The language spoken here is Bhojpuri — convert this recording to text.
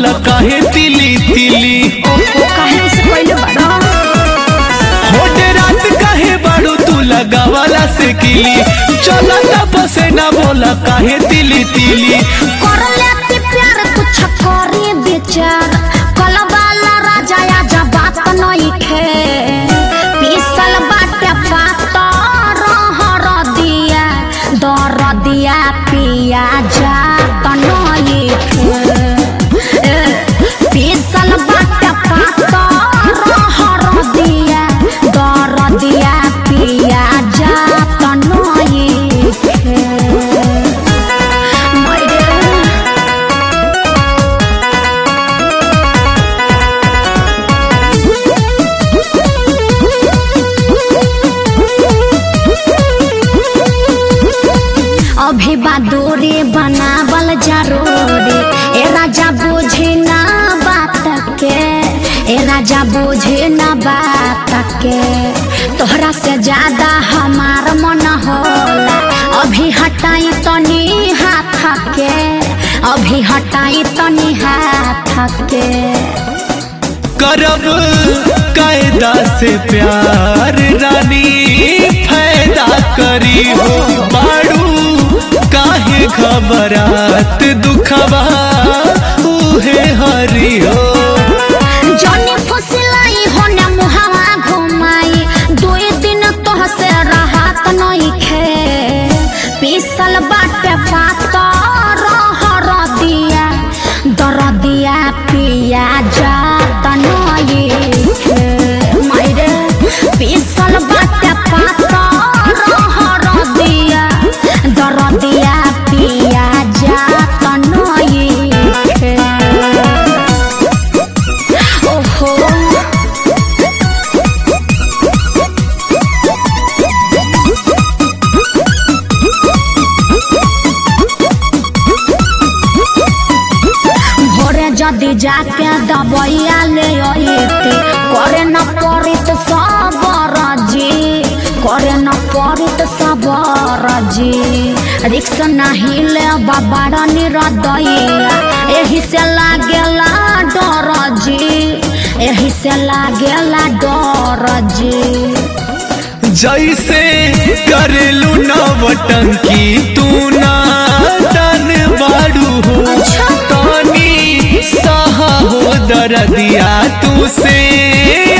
बोला काहे तिली तिली ओहो काहे से कइले बड़ा होटे रात काहे बाड़ू तू लगावाला से किली चला तब से ना बोला काहे तिली तिली कर लेती प्यार कुछ करी विचार कलवाला राजा आजा बात नइखे पीसल बाटे पात रहर दिया दर दिया पिया जा नइखे ए, पीसल बाटे पात रहर दिया दर दिया पिया जा नइखे मायरे अभी बादोरे बनावल जरूरी ए राजा बोझे ना बात के ए राजा बोझे ना बात के तोहरा से ज्यादा हमार मन होला अभी हटाई तनी हाथ के अभी हटाई तनी हाथ के करब कायदा से प्यार रानी फायदा करी हो बाड़ू काहे खबरात दुखबा उहे हरी हो जनी फुसलाई होने मुहावा घुमाई दुई दिन तोह से राहत नइखे पीसल बाटे पात रहर दिया दर दिया पिया जात नइखे मायरे पीसल बाटे पात रहर दिया दर दिया पिया जात नइखे ओहो भोरे जदि जाके दबैया ले अइते करे न पड़ित सबर जी करे न पड़ित सबर जी रिक्स नाही ले बाबा निरदैया एही से लागेला डर जी एही से लागेला डर जी जैसे करेलू नवटंकी तू ना तन बाड़ू हो अच्छा। तानी सहा हो दरदिया तू से